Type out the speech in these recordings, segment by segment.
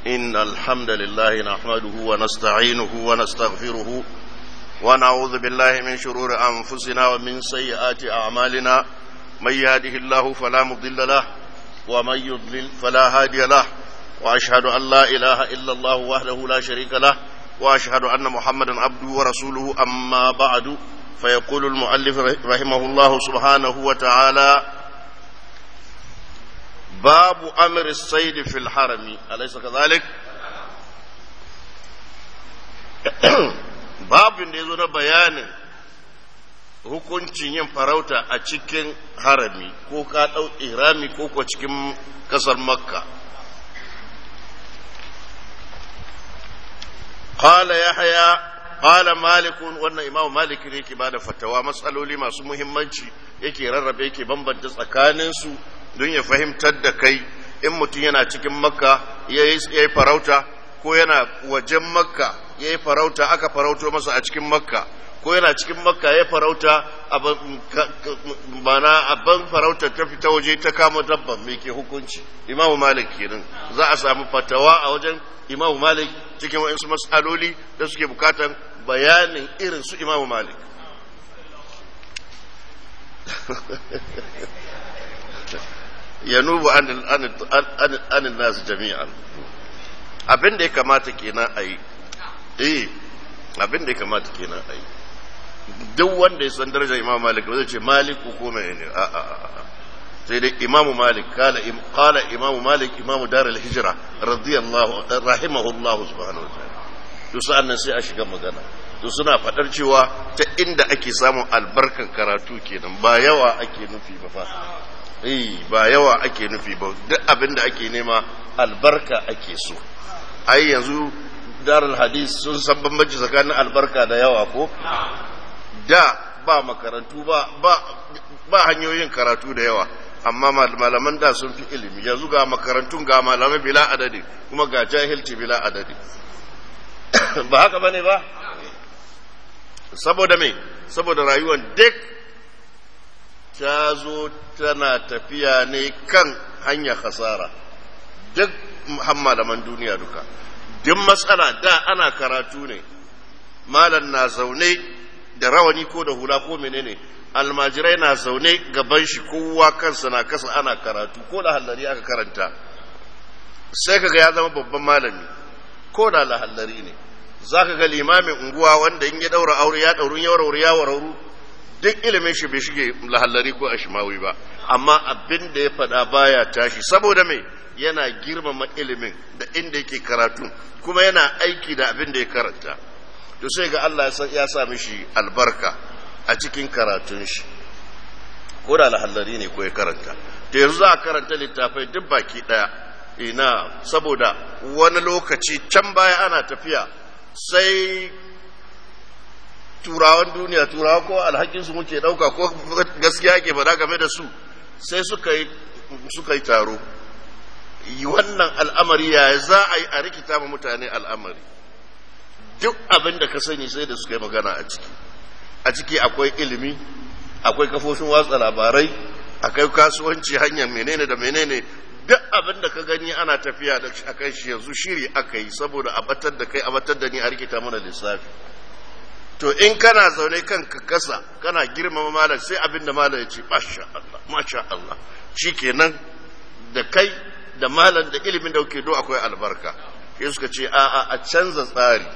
إن الحمد لله نحمده ونستعينه ونستغفره ونعوذ بالله من شرور أنفسنا ومن سيئات أعمالنا من يهده الله فلا مضل له ومن يضلل فلا هادي له وأشهد أن لا إله إلا الله وحده لا شريك له وأشهد أن محمدا عبده ورسوله أما بعد فيقول المؤلف رحمه الله سبحانه وتعالى باب أمر الصيد في الحرم أليس كذلك babin da ya zo na bayanin hukuncin yin farauta a cikin harami ko ka ɗau irami ko ko cikin ƙasar makka qala yahya qala malikun wannan imamu malik ne yake bada fatawa matsaloli masu muhimmanci yake rarrabe yake bambanta tsakaninsu don ya fahimtar da kai in mutum yana cikin makka ya yi farauta ko yana wajen makka ya yi farauta aka farauto masa a cikin makka ko yana cikin makka ya farauta bana abin farauta ta fita waje ta kama dabban mai ke hukunci imamu malik kenan za a samu fatawa a wajen imamu malik cikin waɗansu matsaloli da suke bukatan bayanin irin su imamu malik yanubu anin nasu jami'an abin da ya kamata kenan a yi eh abin da ya kamata kenan a yi duk wanda ya san darajar imam malik ba zai ce malik ko mai ne a a a sai dai imamu malik kala kala imamu malik imamu dar al-hijra radiyallahu rahimahullahu subhanahu wa ta'ala to sa'an nan sai a shiga magana to suna fadar cewa ta inda ake samun albarkan karatu kenan ba yawa ake nufi ba fa eh ba yawa ake nufi ba duk abin da ake nema albarka ake so ai yanzu darul hadis sun san bambanci tsakanin albarka da yawa ko da ba makarantu ba ba ba hanyoyin karatu da yawa amma malaman da sun fi ilimi yanzu ga makarantun ga malamai bila adadi kuma ga jahilci bila adadi ba haka bane ba saboda me saboda rayuwar duk ta zo tana tafiya ne kan hanyar hasara duk malaman duniya duka duk matsala da ana karatu ne malam na zaune da rawani ko da hula ko menene almajirai na zaune gaban shi kowa kansa na kasa ana karatu ko da hallari aka karanta sai kaga ya zama babban malami ko da lahallari ne za ka ga limamin unguwa wanda in ya daura aure ya daurun ya warauru ya warauru duk ilimin shi bai shige lahallari ko ashimawi ba amma abin da ya faɗa baya tashi saboda me yana girmama ilimin da inda yake karatu kuma yana aiki da abin da ya karanta to sai ga Allah ya sa mishi albarka a cikin karatun shi ko da lahallari ne ko ya karanta to yanzu za a karanta littafai duk baki daya ina saboda wani lokaci can baya ana tafiya sai turawan duniya turawa ko alhakinsu muke dauka ko gaskiya ke faɗa game da su sai suka yi suka yi taro wannan al'amari ya za a yi a rikita ma mutane al'amari duk abin da ka sani sai da suka yi magana a ciki a ciki akwai ilimi akwai kafofin watsa labarai akwai kasuwanci hanyar menene da menene duk abin da ka gani ana tafiya da a kan shi yanzu shiri aka yi saboda a batar da kai a batar da ni a rikita mana lissafi to in kana zaune kan ka kasa kana girmama malam sai abin da malam ya ce masha Allah masha Allah shikenan da kai da malam da ilimin da kuke do akwai albarka sai suka ce a a canza tsari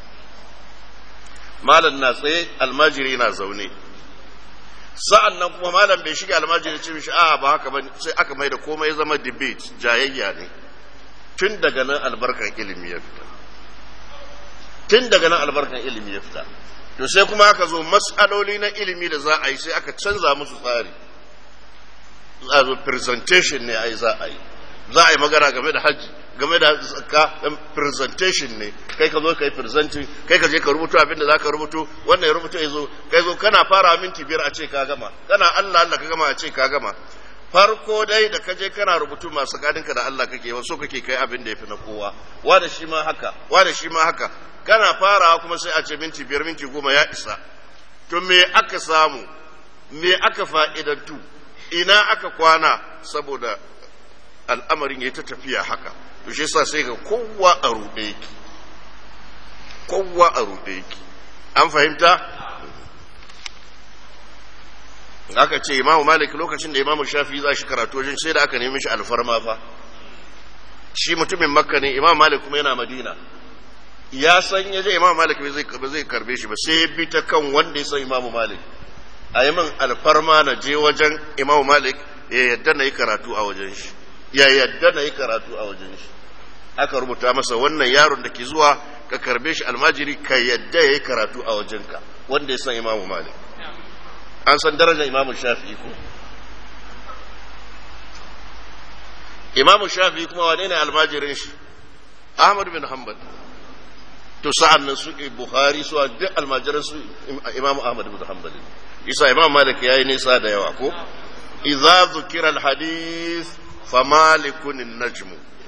malam na tsaye almajiri na zaune sa'an nan kuma malam bai shiga almajiri ce mishi a ba haka ba sai aka mai da komai zama debate jayayya ne tun daga nan albarkan ilimi ya fita tun daga nan albarkan ilimi ya fita to sai kuma aka zo matsaloli na ilimi da za a yi sai aka canza musu tsari za zo presentation ne ai za a yi za a yi magana game da hajji game da zakka presentation ne kai ka zo ka yi presenting kai ka je ka rubuto abin da za ka rubuto wannan ya rubuto ya zo kai zo kana fara minti biyar a ce ka gama kana Allah Allah ka gama a ce ka gama farko dai da ka je kana rubutu masu gadinka da Allah kake wasu kake kai abin da ya fi na kowa wa da shi ma haka wa da shi ma haka kana farawa kuma sai a ce minti biyar minti goma ya isa to me aka samu me aka fa'idantu ina aka kwana saboda al'amarin ya ta tafiya haka to shi yasa sai ga kowa a ruɗe yake kowa a ruɗe yake an fahimta aka ce imamu malik lokacin da imamu shafi za shi karatu wajen sai da aka nemi shi alfarma fa shi mutumin makka ne imamu malik kuma yana madina ya san ya je imamu malik ba zai karbe shi ba sai ya bi ta kan wanda ya san imamu malik a yi min alfarma na je wajen imamu malik ya yadda na yi karatu a wajen shi ya yadda na yi karatu a wajen shi aka rubuta masa wannan yaron da ke zuwa ka karbe shi almajiri ka yadda ya yi karatu a wajenka wanda ya san imamu malik an san darajar imamu shafi'i ko imamu shafi'i kuma wane ne almajirin shi ahmad bin hanbal to sa'an nan su bukhari su duk almajiran su imamu ahmad bin hanbal isa imam malik yayi nisa da yawa ko idza zukira alhadith fa malikun najmu